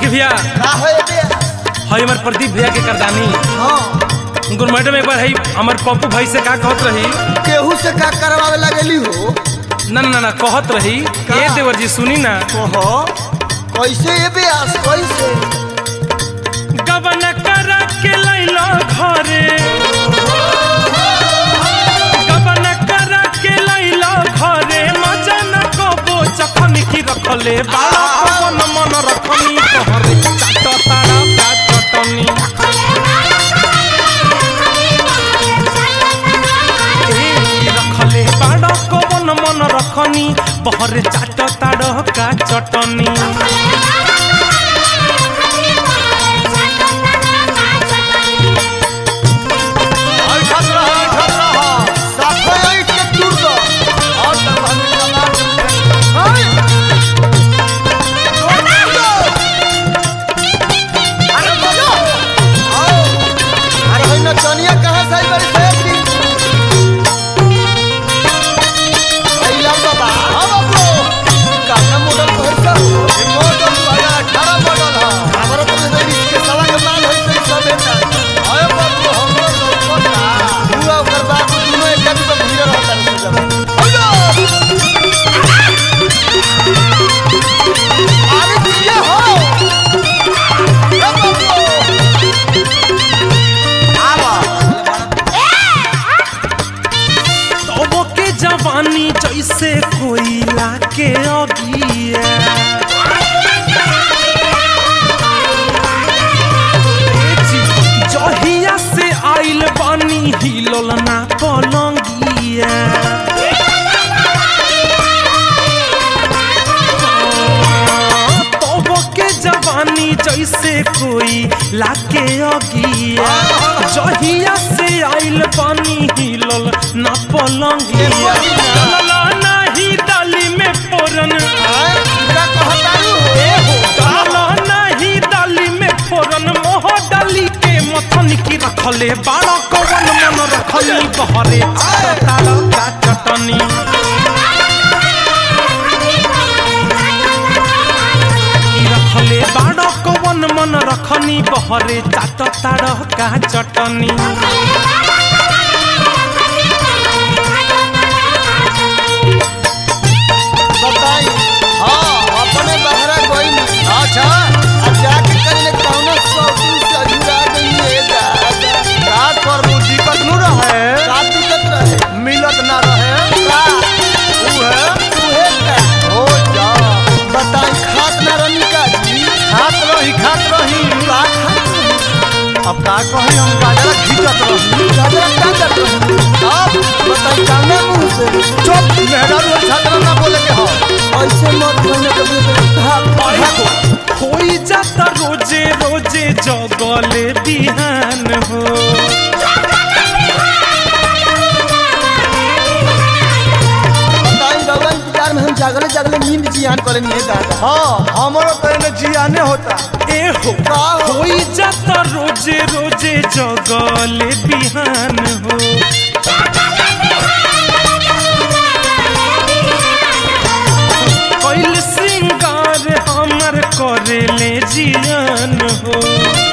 भैया का है बे हई हमार प्रदीप भैया के करदानी हाँ उनको मैडम एक बार हई हमार पप्पू भाई से का कहत रही केहू से का करवावे लगेली हो ना ना ना कहत रही का? ए देवर जी सुनी ना कहो कैसे ये ब्यास कैसे गबन करा के लैलो घरे गबन करा के लैलो घरे मजा न कबो चखन की रखले बाला पवन मन रखनी तोहरे चाट तारा का चटनी ए, रखले बाड़ा पवन मन रखनी बहरे चाट ताड़ का चटनी ऐठत रह ऐठत रह साफे ऐठ के दूर दो और तब हम चला हाय दूर दो अरे बोलो आओ अरे है ना चनिया कहां से आई बड़ी सेफ्टी अइला बाबा हां बाबू काना मॉडल को है सर मॉडल वाला 18 मॉडल है हमारा तो नहीं इसके सवा के माल है सही सब है आए बाबू हमरो लोकता हुआ ओकर बाप दुनो एक जगह पे भीड़ रहता है जब अरे किया हो ए बाबू आवा तबो के जवानी जैसे कोयला के अगिया ए जी, जहिया से आइल बानी हिलल ना पलंगिया तबो के जवानी जैसे कोई लाके अगिया जहिया से आइल पानी हिलल ना पलंगिया डलल नाही डाली में फोरन आए पूरा कहतारू हो ए हो डलल नाही डाली में फोरन मोह डाली के मथन की रखले बाड़ा कवन मन रखली बहरे ताड़ का चटनी की रखले बाड़ा कवन मन रखनी बहरे चाट ताड़ का चटनी बताई हाँ अपने बहरा कोई नहीं अच्छा अब जाके कहीं कौनो शौकीन से अधूरा गई है दादा का कर लू दिक्कत न रहे का दिक्कत रहे मिलत ना रहे का ऊ है उहे का हो जा बताई खात ना रही का जी खात रही खात रही का खात रही अब का कही हम गाजरा खींचत रही गाजरा का करत रही अब बताई काने मुंह से चुप मेहरारू छात्र ना बोले के हो ऐसे मत कहने कभी भाग होई जाता रोजे रोजे जगले बिहान हो बताई भगवान इंतजार में हम जागले जागले नींद जियान करे नहीं दादा हाँ हमारा तो इन्हें जियाने होता ए हो का हो? होई जाता रोजे रोजे जगले बिहान हो कैल श्रृंगार हमर करेले जियान हो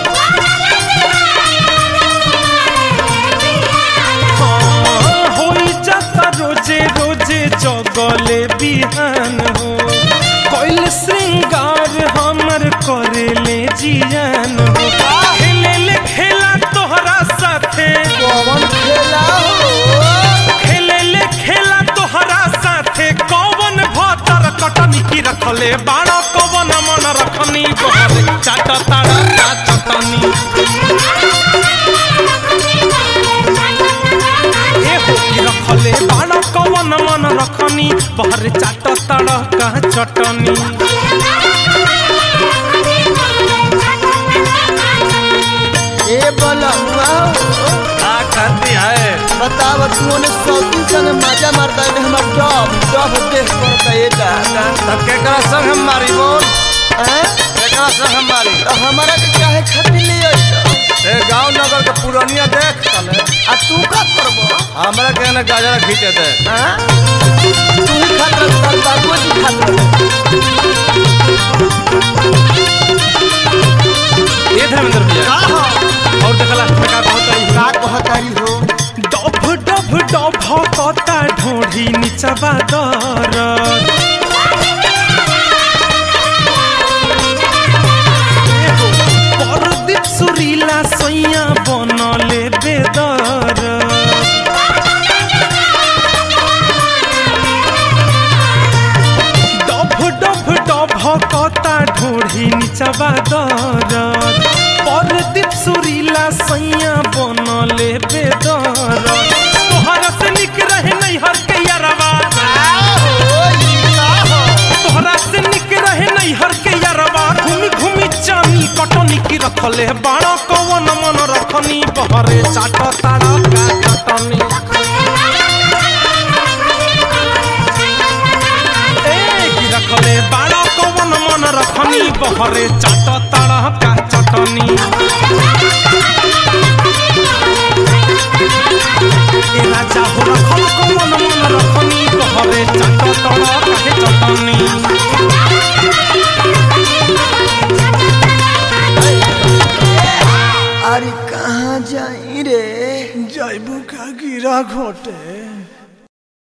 हाँ, होई जाता रोजे रोजे जगले बिहान हो कैल श्रृंगार हमर करेले जियान हो खेले ले खेला तोहरा साथे कौन खेला हो खेले ले खेला तोहरा साथे कौवन भतर कटनी की रखले बाड़ा कौवन मन रखनी बहरे चाट ताड़ा का चटनी ए हो की रखले बाड़ा कौवन मन रखनी बहरे चाट ताड़ा का चटनी ए बोला हुआ का करती है बताव तू ने सौती संग मजा मारता है हमार डब डब देख पड़ता है दादा तब केकरा संग हम मारी बोल हैं केकरा संग हम मारी तो हमारा के काहे खातिर ले आई ए गांव नगर के पुरानिया देख तले आ तू का करबो हमरा के ने गाजरा खींचे दे हैं तू ही खातिर तार बाबू जी खातिर नीचवा दरद एहो, परदीप सुरीला सैया बनले बेदर डभ डभ डभ कता ढोढ़ी नीचवा दरद परदीप सुरीला सैया बनले बेदर तोहरा से निक रहे नैहर के यारवा तोहरा से निक रहे नैहर के यारवा घूमी घूमी चानी कटनी की रखले बाड़ा कवन मन रखनी बहरे चाट ताड़ा का कटनी ए की रखले बाड़ा कवन मन रखनी बहरे चाट ताड़ा का चटनी ए राजा हो रखल कवन मन रखनी बहरे चाट ताड़ा काहे चटनी अरे कहाँ जाई रे जैबू का गिरा घोटे